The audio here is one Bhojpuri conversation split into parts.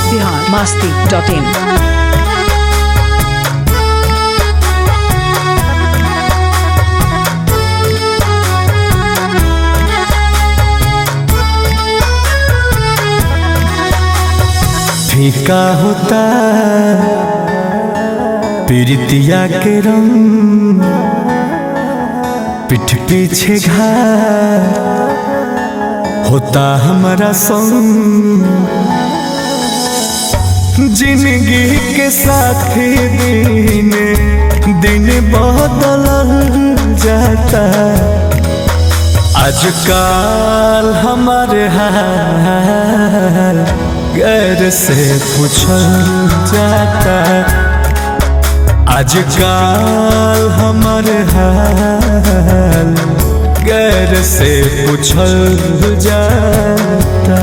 बिहार मास्ती डॉट इन फीका होता पीड़ितिया के रंग पीठ पीछे घाट होता हमारा संग जिंदगी के साथी दिन दिन बदल जाता आजकल हमारे हाल गैर से पूछल जाता आजकल हमारे हाल गैर से पूछल जाता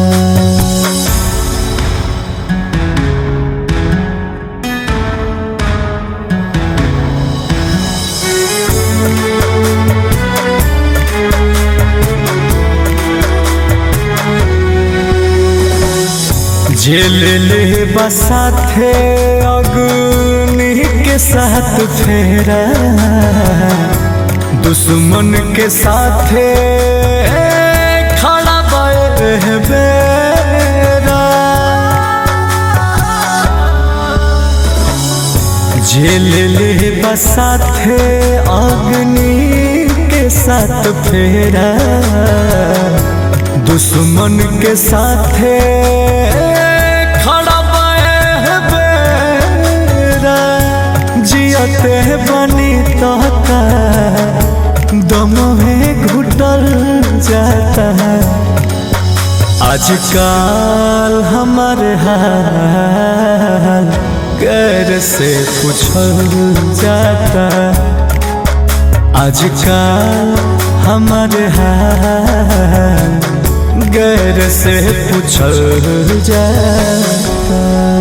जेल ले बसाथे अग्नि के साथ फेरा दुश्मन के साथे खड़ा बेरा जेल ले बसाथे अग्नि के साथ फेरा दुश्मन के साथे खड़ा बेरा जियते बनी तोता दम में घुटल जाता आजकल हमारे हाल गैर से पूछल जाता आजकल हमारे हाल गैर से पूछल जाता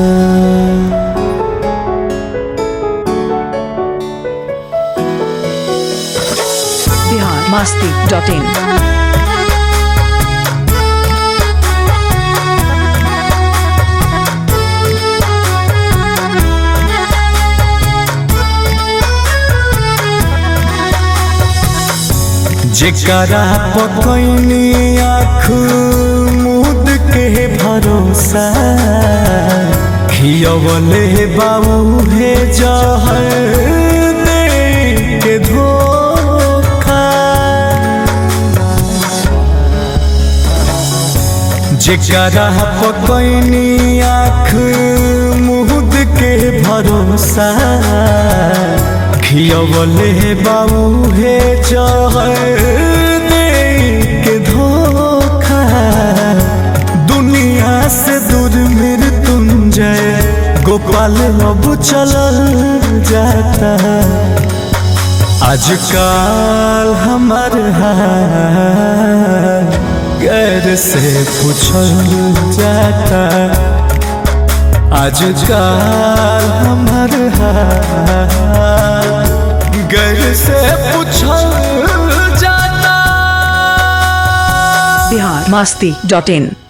बिहार मास्ती डॉट इन जेकरा पकैनी आँख मुद के भरोसा खियवले बाबू हे जहर दे के धोखा जेकरा पकैनी आँख मुद के भरोसा खियवले बाबू हे जहर दे के धोखा दुनिया से दूर मृत्युंजय गोपाल अब चलल जाता आजकल हमार हाल गैर से पूछल जाता आजकल हमार हाल गैर से पूछल जाता बिहार मास्ती डॉट इन